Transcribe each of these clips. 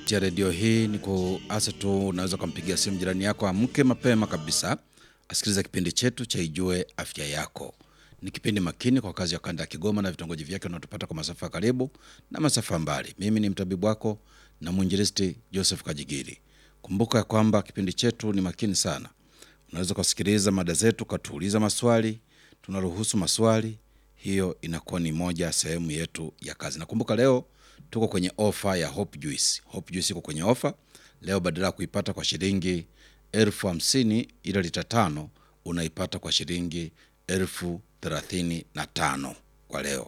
kupitia redio hii ni kuasa tu, unaweza ukampigia simu jirani yako, amke mapema kabisa asikiliza kipindi chetu cha Ijue Afya Yako. Ni kipindi makini kwa kazi ya kanda ya Kigoma na vitongoji vyake unaotupata kwa masafa ya karibu na masafa mbali. Mimi ni mtabibu wako na mwinjilisti Joseph Kajigiri. Kumbuka ya kwamba kipindi chetu ni makini sana. Unaweza kusikiliza mada zetu, ukatuuliza maswali, tunaruhusu maswali. Hiyo inakuwa ni moja ya sehemu yetu ya kazi. Nakumbuka leo tuko kwenye ofa ya Hope Juice. Hope Juice iko kwenye ofa leo, badala ya kuipata kwa shilingi elfu hamsini ile lita tano unaipata kwa shilingi elfu thelathini na tano kwa leo.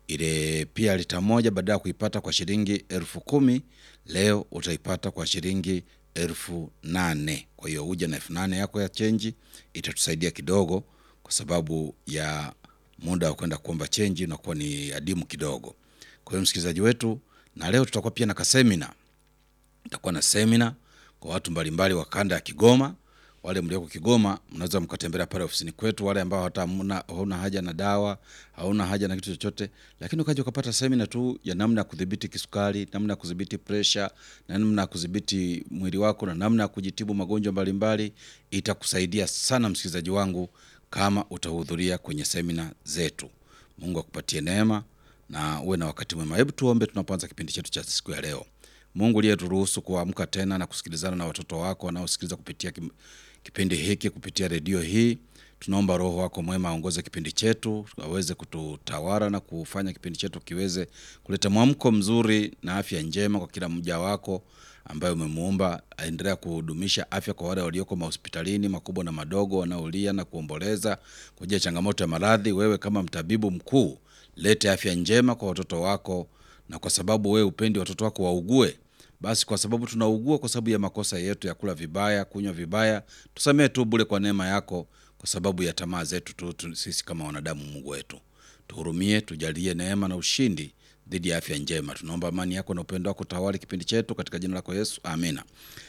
Ile pia lita moja badala ya kuipata kwa shilingi elfu kumi leo utaipata kwa shilingi elfu nane Kwa hiyo uje na elfu nane yako ya chenji, itatusaidia kidogo, kwa sababu ya muda wa kwenda kuomba chenji unakuwa ni adimu kidogo. Kwa hiyo msikilizaji wetu, na leo tutakuwa pia na kasemina tutakuwa na semina kwa watu mbalimbali wa kanda ya Kigoma. Wale mlioko Kigoma mnaweza mkatembelea pale ofisini kwetu. Wale ambao hata hamna- hauna haja na dawa, hauna haja na kitu chochote, lakini ukaja ukapata semina tu ya namna ya kudhibiti kisukari, namna ya kudhibiti presha, na namna ya kudhibiti mwili wako na namna ya kujitibu magonjwa mbalimbali, itakusaidia sana msikilizaji wangu kama utahudhuria kwenye semina zetu. Mungu akupatie neema na uwe na wakati mwema. Hebu tuombe tunapoanza kipindi chetu cha siku ya leo. Mungu uliyeturuhusu kuamka tena na kusikilizana na watoto wako wanaosikiliza kupitia kim- kipindi hiki kupitia redio hii, tunaomba Roho wako mwema aongoze kipindi chetu, aweze kututawala na kufanya kipindi chetu kiweze kuleta mwamko mzuri na afya njema kwa kila mja wako ambaye umemuumba. Aendelea kudumisha afya kwa wale walioko mahospitalini makubwa na madogo, wanaolia na kuomboleza kwa ajili ya changamoto ya maradhi. Wewe kama mtabibu mkuu, lete afya njema kwa watoto wako na kwa sababu wewe upendi watoto wako waugue, basi kwa sababu tunaugua kwa sababu ya makosa yetu ya kula vibaya, kunywa vibaya, tusamee tu bure kwa neema yako, kwa sababu ya tamaa zetu tu, tu sisi kama wanadamu. Mungu wetu, tuhurumie, tujalie neema na ushindi dhidi ya afya njema. Tunaomba amani yako na upendo wako tawali kipindi chetu katika jina lako Yesu, amina.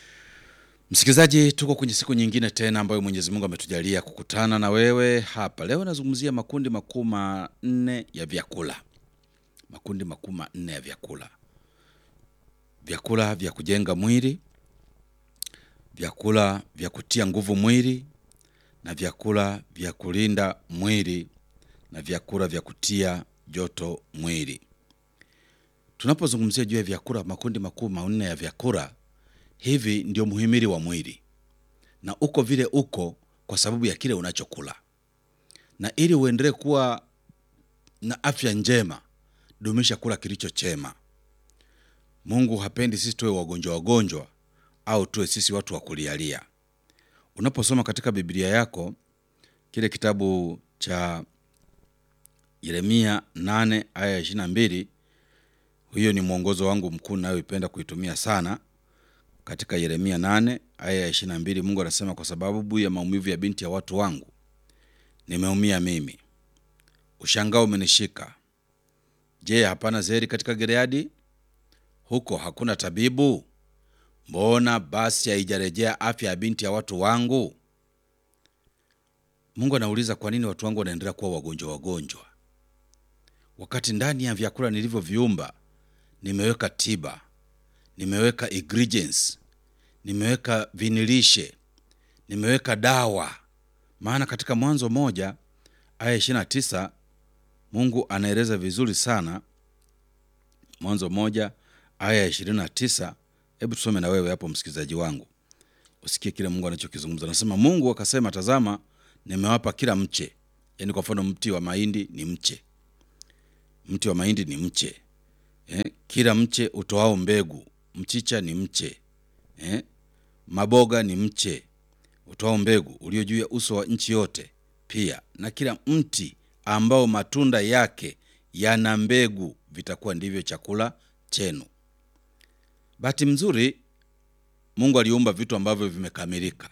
Msikilizaji, tuko kwenye siku nyingine tena ambayo Mwenyezi Mungu ametujalia kukutana na wewe hapa leo. Nazungumzia makundi makuu manne ya vyakula makundi makuu manne ya vyakula: vyakula vya kujenga mwili, vyakula vya kutia nguvu mwili, na vyakula vya kulinda mwili, na vyakula vya kutia joto mwili. Tunapozungumzia juu ya vyakula, makundi makuu manne ya vyakula, hivi ndio muhimili wa mwili, na uko vile uko kwa sababu ya kile unachokula, na ili uendelee kuwa na afya njema dumisha kula kilicho chema. Mungu hapendi sisi tuwe wagonjwa wagonjwa au tuwe sisi watu wa kulialia. Unaposoma katika Biblia yako kile kitabu cha Yeremia 8 aya ya 22, hiyo ni mwongozo wangu mkuu nayoipenda kuitumia sana. Katika Yeremia 8 aya ya 22, Mungu anasema, kwa sababu ya maumivu ya binti ya watu wangu nimeumia mimi, ushangao umenishika Je, hapana zeri katika Gileadi? Huko hakuna tabibu? Mbona basi haijarejea afya ya binti ya watu wangu? Mungu anauliza, kwa nini watu wangu wanaendelea kuwa wagonjwa wagonjwa, wakati ndani ya vyakula nilivyoviumba nimeweka tiba, nimeweka ingredients, nimeweka vinilishe, nimeweka dawa. Maana katika Mwanzo moja aya 29 Mungu anaeleza vizuri sana. Mwanzo moja aya ya ishirini na tisa. Hebu tusome na wewe hapo, msikilizaji wangu, usikie kile Mungu anachokizungumza. Anasema, Mungu akasema, tazama, nimewapa kila mche. Yaani kwa mfano mti wa mahindi ni mche, mti wa mahindi ni mche eh, kila mche utoao mbegu. Mchicha ni mche eh, maboga ni mche utoao mbegu ulio juu ya uso wa nchi yote, pia na kila mti ambao matunda yake yana mbegu vitakuwa ndivyo chakula chenu. Bahati mzuri, Mungu aliumba vitu ambavyo vimekamilika,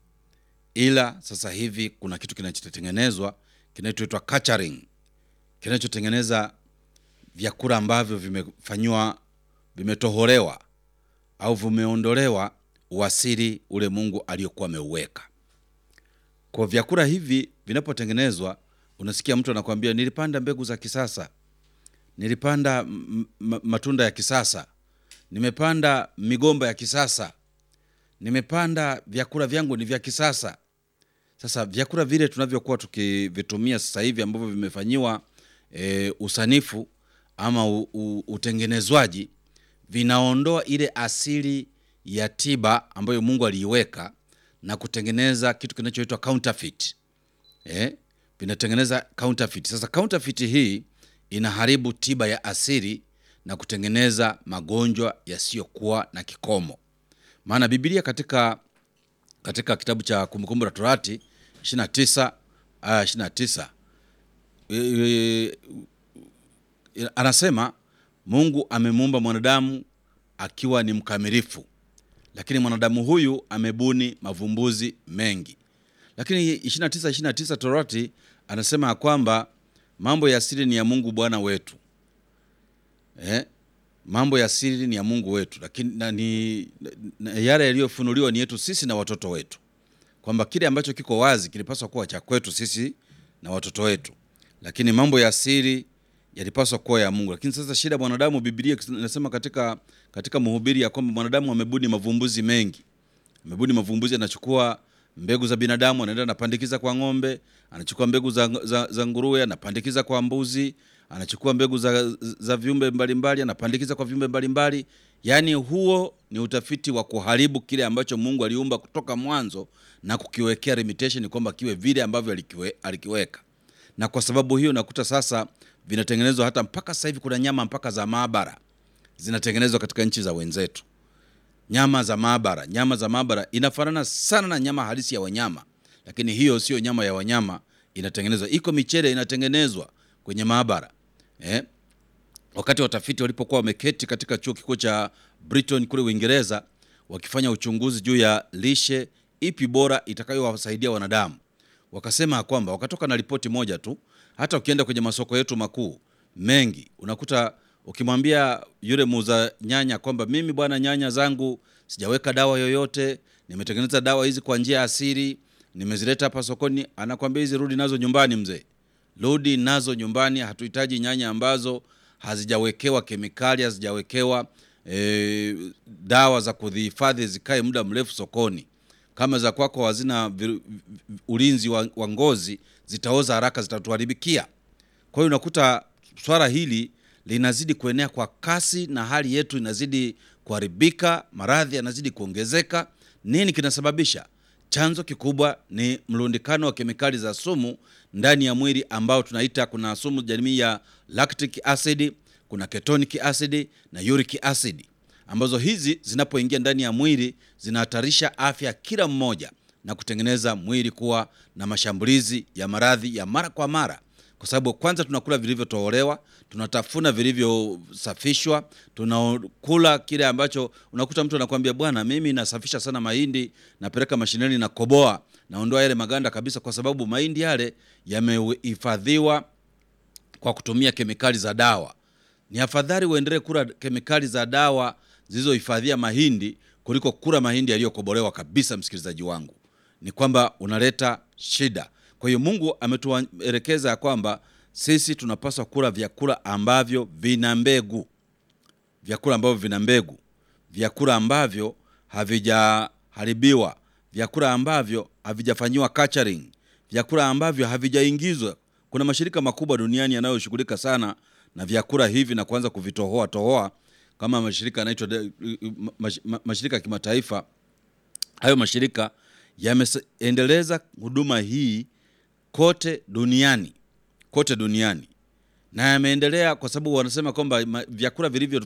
ila sasa hivi kuna kitu kinachotengenezwa kinachoitwa catering, kinachotengeneza vyakula ambavyo vimefanyiwa, vimetoholewa au vimeondolewa uasili ule Mungu aliyokuwa ameuweka. Kwa vyakula hivi vinapotengenezwa unasikia mtu anakwambia nilipanda mbegu za kisasa, nilipanda m- m- matunda ya kisasa, nimepanda migomba ya kisasa, nimepanda vyakula vyangu ni vya kisasa. Sasa vyakula vile tunavyokuwa tukivitumia sasa hivi ambavyo vimefanyiwa e, usanifu ama u, u, utengenezwaji vinaondoa ile asili ya tiba ambayo Mungu aliiweka na kutengeneza kitu kinachoitwa counterfeit. Eh, vinatengeneza counterfeit. Sasa counterfeit hii inaharibu tiba ya asili na kutengeneza magonjwa yasiyokuwa na kikomo. Maana Biblia katika katika kitabu cha Kumbukumbu la Torati 29 aya 29 e, e, anasema Mungu amemuumba mwanadamu akiwa ni mkamilifu, lakini mwanadamu huyu amebuni mavumbuzi mengi. Lakini 29 29 Torati anasema ya kwamba mambo ya siri ni ya Mungu Bwana wetu eh? mambo ya siri ni ya Mungu wetu, lakini na, ni, na, yale yaliyofunuliwa ni yetu sisi na watoto wetu, kwamba kile ambacho kiko wazi kilipaswa kuwa cha kwetu sisi na watoto wetu, lakini mambo ya siri yalipaswa kuwa ya Mungu. Lakini sasa shida mwanadamu, Biblia inasema katika, katika Mhubiri ya kwamba mwanadamu amebuni mavumbuzi mengi, amebuni mavumbuzi, anachukua mbegu za binadamu anaenda anapandikiza kwa ng'ombe, anachukua mbegu za, za, za nguruwe anapandikiza kwa mbuzi, anachukua mbegu za, za viumbe mbalimbali anapandikiza kwa viumbe mbalimbali. Yaani huo ni utafiti wa kuharibu kile ambacho Mungu aliumba kutoka mwanzo na kukiwekea limitation kwamba kiwe vile ambavyo alikiwe, alikiweka. Na kwa sababu hiyo nakuta sasa vinatengenezwa hata mpaka sasa hivi kuna nyama mpaka za maabara zinatengenezwa katika nchi za wenzetu nyama za maabara. Nyama za maabara inafanana sana na nyama halisi ya wanyama, lakini hiyo sio nyama ya wanyama, inatengenezwa. Iko michele inatengenezwa kwenye maabara eh? Wakati watafiti walipokuwa wameketi katika chuo kikuu cha Britain kule Uingereza, wakifanya uchunguzi juu ya lishe ipi bora itakayowasaidia wanadamu, wakasema kwamba wakatoka na ripoti moja tu. Hata ukienda kwenye masoko yetu makuu mengi unakuta ukimwambia yule muuza nyanya kwamba mimi bwana, nyanya zangu sijaweka dawa yoyote, nimetengeneza dawa hizi kwa njia ya asili, nimezileta hapa sokoni, anakwambia hizi rudi nazo nyumbani mzee, rudi nazo nyumbani. Hatuhitaji nyanya ambazo hazijawekewa kemikali, hazijawekewa e, dawa za kudhihifadhi zikae muda mrefu sokoni. Kama za kwako hazina ulinzi wa, wa ngozi, zitaoza haraka, zitatuharibikia. Kwa hiyo unakuta swala hili linazidi kuenea kwa kasi na hali yetu inazidi kuharibika, maradhi yanazidi kuongezeka. Nini kinasababisha? Chanzo kikubwa ni mlundikano wa kemikali za sumu ndani ya mwili ambao tunaita, kuna sumu jamii ya lactic acid, kuna ketonic acid na uric acid, ambazo hizi zinapoingia ndani ya mwili zinahatarisha afya ya kila mmoja na kutengeneza mwili kuwa na mashambulizi ya maradhi ya mara kwa mara kwa sababu kwanza tunakula vilivyotolewa, tunatafuna vilivyosafishwa, tunakula kile ambacho unakuta mtu anakuambia bwana, mimi nasafisha sana mahindi, napeleka mashineni na koboa, naondoa yale maganda kabisa, kwa sababu mahindi yale yamehifadhiwa kwa kutumia kemikali za dawa. Ni afadhali uendelee kula kemikali za dawa zilizohifadhia mahindi kuliko kula mahindi yaliyokobolewa kabisa. Msikilizaji wangu, ni kwamba unaleta shida. Kwa hiyo Mungu ametuelekeza ya kwamba sisi tunapaswa kula vyakula ambavyo vina mbegu, vyakula ambavyo vina mbegu, vyakula ambavyo havijaharibiwa, vyakula ambavyo havijafanyiwa culturing, vyakula ambavyo havijaingizwa. Kuna mashirika makubwa duniani yanayoshughulika sana na vyakula hivi na kuanza kuvitohoa tohoa, kama mashirika yanaitwa mashirika ya kimataifa. Hayo mashirika yameendeleza huduma hii kote duniani kote duniani na yameendelea kwa sababu wanasema kwamba vyakula vilivyo